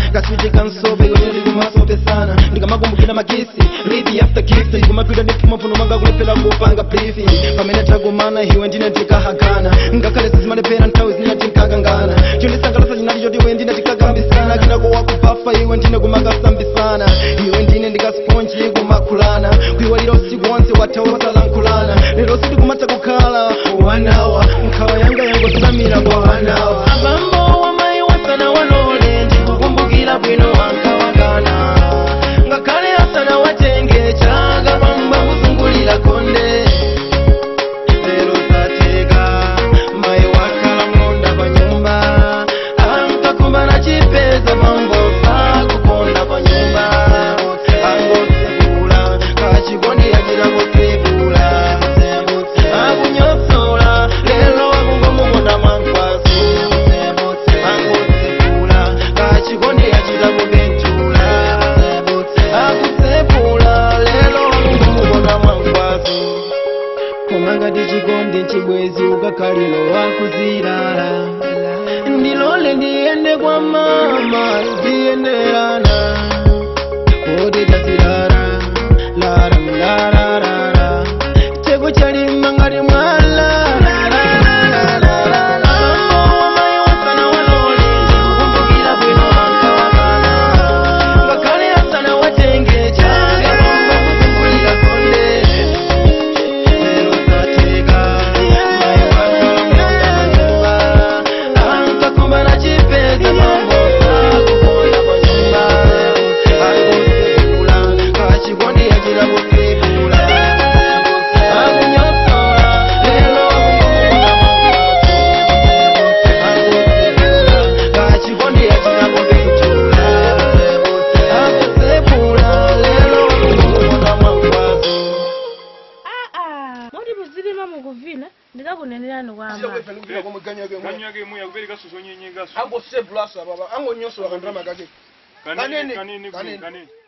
kaswiti kansobe iwe ndili kumasopesana ndikamakumbukira makisi lidi after kiss ndikumapita ndipfuma mphuno manga kulephera kupanga briefing pamene tagumana iwe ndine tikahagana ngakhale sizimalepera nthawi zina tinkakangana chondisangalasa chinali choti iwe ndine tikakambisana kinako wakupafa iwe ndine kumakasambisana iwe ndine ndikasponji kumakhulana kuiwalira usiku wonse wathawosalankhulana lero sitikumatha kukhala wanawa nkhawa yanga yangosamira kwa wanawa abambo wamayi wasana walole ndikukumbukira bwino wankawagana ngakhale asana watenge chaga bamba kuzungulira konde lero zateka mayi wakhala mlonda pa nyumba ankakumbana chipeza mambo sakukonda pa nyumba angosibula kachikondi yachira kusibula akunyotsola lero wakungomukonda mwankwaso angosibula kachikondi yachira kupentula akusepula lero wakungomukonda mwankwaso komangati chikondi chibwezi ukakhalilo wakuzilala ndilole ndiyende kwa mama ndiyenderana kodi tazilala lara mlararara cheko chalima ngati mwala ngakhale asana watenge chaga bamba kuzungulira konde lero zateka mayi wakala mlonda ankakumbana chipeza mambo sakukonda pa nyumba angosibula kachikondi yachira kusibula akunyotsola lero angosibula kachikondi yachira kupentula akusebula lero kumukona mwankwazo aa moti muzilima mukuvina ndikakunenerani kwamba kanyage muya kuberi gasoso nyenye gaso angosebulasa baba angonyosora kandirama kake kanene Kanene, kanene kanene. kanene